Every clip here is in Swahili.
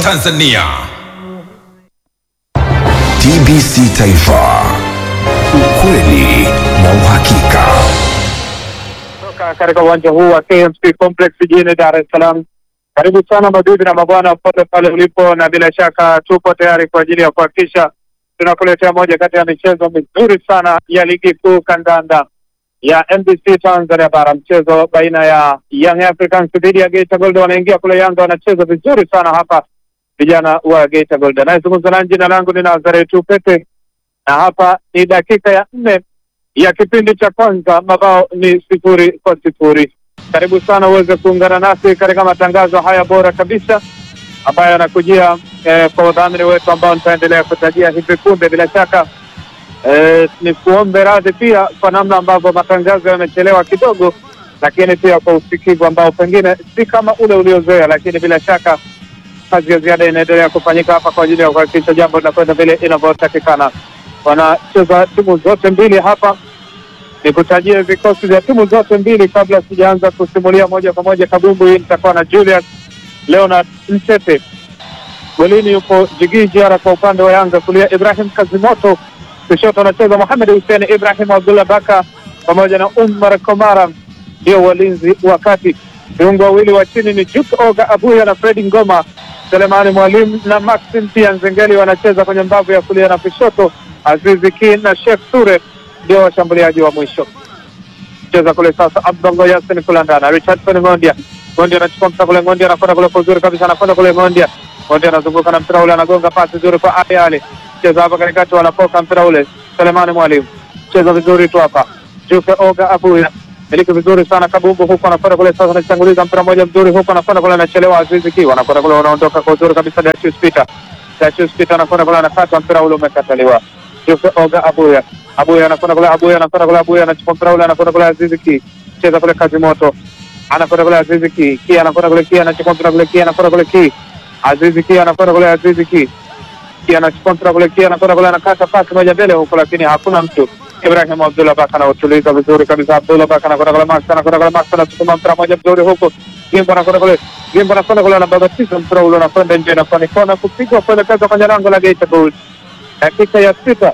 Tanzania. TBC Taifa, ukweli na uhakika. Toka katika uwanja huu wa KMC Complex jijini Dar es Salaam. Karibu sana mabibi na mabwana popote pale ulipo, na bila shaka tupo tayari kwa ajili ya kuhakikisha tunakuletea moja kati ya michezo mizuri sana ya ligi kuu kandanda ya NBC Tanzania Bara, mchezo baina ya Young Africans dhidi ya Geita Gold. Wanaingia kule Yanga, wanacheza vizuri sana hapa vijana wa Geita Gold. Anayezungumza na jina langu ni Nazaretu Pepe, na hapa ni dakika ya nne ya kipindi cha kwanza, mabao ni sifuri kwa sifuri. Karibu sana uweze kuungana nasi katika matangazo haya bora kabisa ambayo yanakujia eh, kwa udhamini wetu ambao nitaendelea kutajia hivi punde. Bila shaka eh, ni kuombe radhi pia kwa namna ambavyo matangazo yamechelewa kidogo, lakini pia kwa usikivu ambao pengine si kama ule uliozoea, lakini bila shaka kazi ya ziada inaendelea kufanyika hapa kwa ajili ya kuhakikisha jambo linakwenda vile inavyotakikana. Wanacheza timu zote mbili hapa nikutajie vikosi vya timu zote mbili kabla sijaanza kusimulia moja kwa moja kabumbu hii. Nitakuwa na Julius Leonard Mtete, golini yupo Jigii Jiara kwa upande wa Yanga, kulia Ibrahim Kazimoto, kushoto anacheza Mohamed Hussein Ibrahim Abdullah Baka pamoja na Umar Komara, ndio walinzi wa kati. Viungo wawili wa chini ni Juk Oga Abuya na Fredi Ngoma, Selemani Mwalimu na Maxim pia Nzengeli wanacheza kwenye mbavu ya kulia na kushoto, Azizi Ki na Sheikh Ture ndio washambuliaji wa mwisho. Cheza kule sasa, Abdallah Yasin kulandana, Richardson Ngondia, Ngondia anachukua mpira kule, Ngondia anakwenda kule kwa uzuri kabisa, anakwenda kule Ngondia, Ngondia anazunguka na mpira ule, anagonga pasi nzuri kwa Ali Ali, cheza hapa katikati, wanapoka mpira ule, Selemani Mwalimu, cheza vizuri tu hapa, Juke Oga Abuya miliki vizuri sana Kabumbu huku anakwenda kule sasa, anachanguliza mpira mmoja mzuri huku anakwenda kule, anachelewa Azizi Ki, anakwenda kule, wanaondoka kwa uzuri kabisa, Datius Peter, Datius Peter anakwenda kule, anakata mpira ule, umekataliwa. Juke Oga Abuya Abuya anakwenda kule, Abuya anakwenda kule, Abuya anachukua mpira ule, anakwenda kule, Azizi Ki cheza kule, kazi moto, anakwenda kule, Azizi Ki Ki anakwenda kule, Ki anachukua mpira kule, Ki anakwenda kule, Ki Azizi Ki anakwenda kule, Azizi Ki Ki anachukua mpira kule, Ki anakwenda kule, anakata pasi moja mbele huko, lakini hakuna mtu. Ibrahim Abdullah Baka anautuliza vizuri kabisa, Abdullah Baka anakwenda kule, Max anakwenda kule, Max anachukua mpira moja mzuri huko, Gimbo anakwenda kule, Gimbo anakwenda kule, anababatiza mpira ule, unakwenda nje, inakuwa ni kona kupigwa kuelekeza kwenye lango la Geita Gold. Dakika ya sita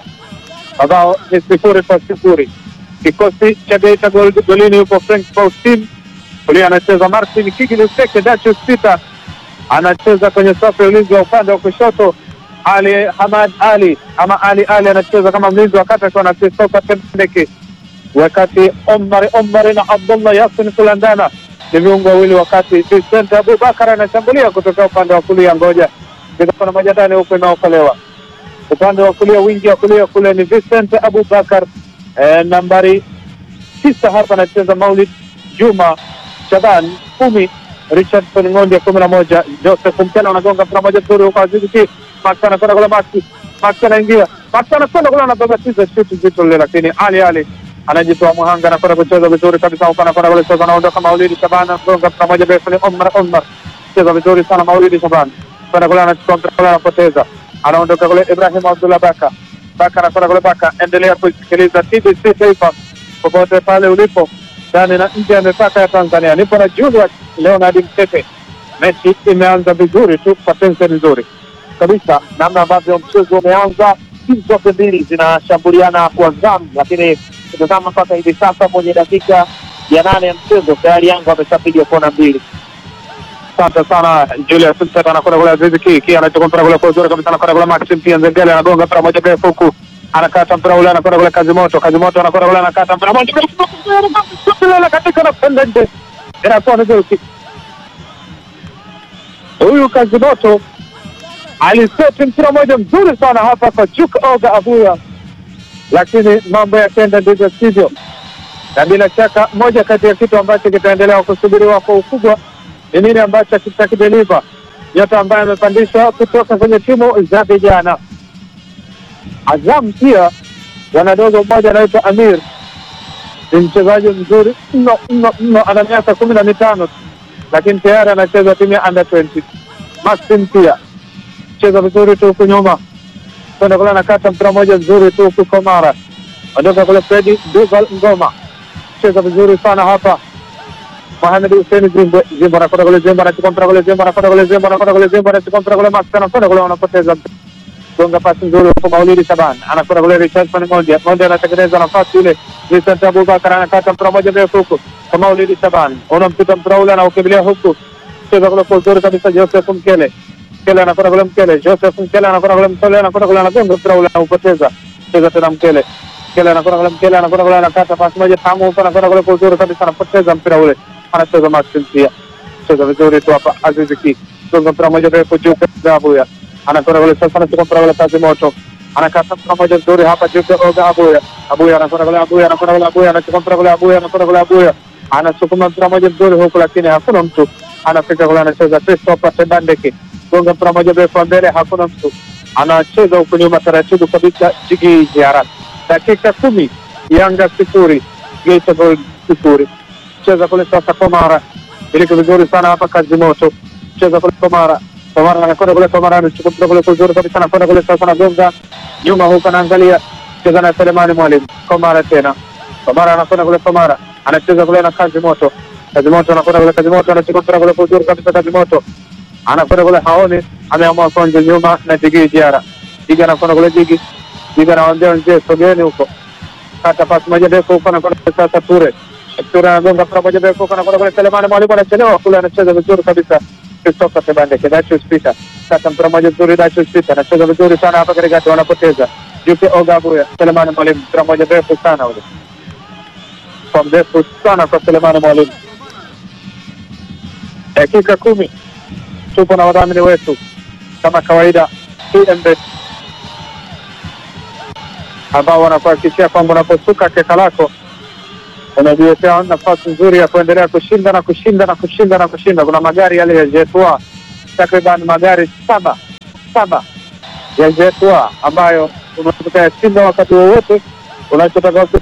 mabao ni sifuri kwa sifuri. Kikosi cha Geita Gold, golini yupo Frank Faustin, kulia anacheza Martin Kigiluseke, Datius Peter anacheza kwenye safu ya ulinzi wa upande wa kushoto. Ali Hamad Ali ama Ali Ali anacheza kama mlinzi wa kati akiwa na Christopher Tembeke, wakati Omar Omar na Abdullah Yasin kulandana ni viungo wawili, wakati Vincent Abubakar anashambulia kutoka upande wa kulia. Ngoja kuna moja ndani huko inaokolewa upande wa kulia, wingi wa kulia kule ni Vincent Abubakar eh, nambari tisa hapa anacheza Maulid Juma Shaban kumi, Richardson Ng'ondia kumi na moja, Joseph Mtela anagonga mpira moja mzuri huko, Azizi Ki Max anakwenda kule, Max Max anaingia, Max anakwenda kule, anababatiza shuti zito lile, lakini Ali Ali anajitoa muhanga, anakwenda kucheza vizuri kabisa huko, anakwenda kule sasa, anaondoka Maulidi Shaban, anagonga mpira moja refu, ni Omar Omar, cheza vizuri sana Maulidi Shaban, kwenda kule, anachukua mpira kule, anapoteza anaondoka kule Ibrahim Abdullah Baka Baka anakwenda kule Baka. Endelea kusikiliza TBC Taifa popote pale ulipo ndani na nje ya mipaka ya Tanzania. Nipo na Julius Leonard Mtete. Mechi imeanza vizuri tu kwa tension nzuri kabisa, namna ambavyo mchezo umeanza, timu zote mbili zinashambuliana kwa zamu, lakini kutazama mpaka hivi sasa kwenye dakika ya nane ya mchezo tayari Yanga wameshapiga kona mbili. Asante sana Julius Mtete anakwenda kule Azizi Ki Ki anachukua mpira kule kwa uzuri kabisa, anakwenda kule Maxim pia Nzengeli anagonga mpira moja mrefu huku, anakata mpira ule, anakwenda kule Kazi Moto, Kazi Moto anakwenda kule, anakata mpira moja mrefu katika na kwenda nje, inakuwa ni goli. Huyu Kazi Moto aliseti mpira moja mzuri sana hapa kwa Juk Oga Abuya, lakini mambo yakaenda ndivyo sivyo, na bila shaka moja kati ya kitu ambacho kitaendelea kusubiriwa kwa ukubwa ni nini ambacho kitakideliva nyota ambaye amepandishwa kutoka kwenye timu za vijana. Azam pia wanadogo mmoja anaitwa Amir, ni mchezaji mzuri mno mno mno, ana miaka kumi na mitano lakini tayari anacheza timu ya under 20. Maxim pia cheza vizuri tu huku nyuma, kwenda kule anakata mpira moja mzuri tu huku Komara, ondoka kule Fredi Duval Ngoma, cheza vizuri sana hapa Mohamed Hussein Zimbo Zimbo anakwenda kule Zimbo anachukua mpira kule Zimbo anakwenda kule Zimbo anakwenda kule Zimbo anachukua mpira kule Max anakwenda kule wanapoteza gonga pasi nzuri huko Maulidi Shaban anakwenda kule Richardson Monde Monde anatengeneza nafasi ile Vincent Abubakar anakata mpira moja mrefu huko kwa Maulidi Shaban unampita mpira ule anaukimbilia huku cheza kule kwa uzuri kabisa Joseph Mkele Mkele anakwenda kule Mkele Joseph Mkele anakwenda kule Mkele anakwenda kule anagonga mpira ule anaupoteza cheza tena Mkele Mkele anakwenda kule Mkele anakwenda kule anakata pasi moja tamu huko anakwenda kule kwa uzuri kabisa anapoteza mpira ule anacheza Maxim pia cheza vizuri tu hapa Aziz Ki gonga mpira moja mrefu juu kwa Abuya anakwenda kule sasa anachukua mpira kule kazi moto anakata mpira moja nzuri hapa juu kwa Oga Abuya Abuya anakwenda kule Abuya anakwenda kule Abuya anachukua mpira kule Abuya anakwenda kule Abuya anasukuma mpira moja mzuri huku lakini hakuna mtu anafika kule anacheza Christopher Tebandeke gonga mpira moja mrefu mbele hakuna mtu anacheza huku nyuma taratibu kabisa Jigi Jiara dakika kumi Yanga sifuri Geita Gold sifuri cheza kule sasa Komara iliki vizuri sana hapa kazi moto cheza kule Komara Komara anakwenda kule Komara anachukua mpira kule kuzuri kabisa anakwenda kule sasa anagonga nyuma huko anaangalia cheza na Selemani Mwalimu Komara tena Komara anakwenda kule Komara anacheza kule na kazi moto kazi moto anakwenda kule kazi moto anachukua mpira kule kuzuri kabisa kazi moto anakwenda kule haoni ameamua konje nyuma na Jigi Diara Jigi anakwenda kule Jigi Jigi anawaambia wenzake sogeni huko kata pasi moja ndefu huko anakwenda kule sasa Ture Ture anagonga mpira moja ndefu huko anakwenda kule Selemani Mwalimu anachelewa kule anacheza vizuri kabisa Christopher Tebandeke Dachus Peter kata mpira moja nzuri Dachus Peter anacheza vizuri sana hapa katikati wanapoteza Juke Oga Abuya Selemani Mwalimu mpira moja ndefu sana ule kwa mrefu sana kwa Selemani Mwalimu dakika kumi tupo na wadhamini wetu kama kawaida PMBet ambao wanakuhakikishia kwamba unaposuka keka lako unajiwekea nafasi nzuri ya kuendelea kushinda na kushinda na kushinda na kushinda. Kuna magari yale ya Jetua, takriban magari saba saba ya Jetua ambayo unaweza ukayashinda wakati wowote unachotaka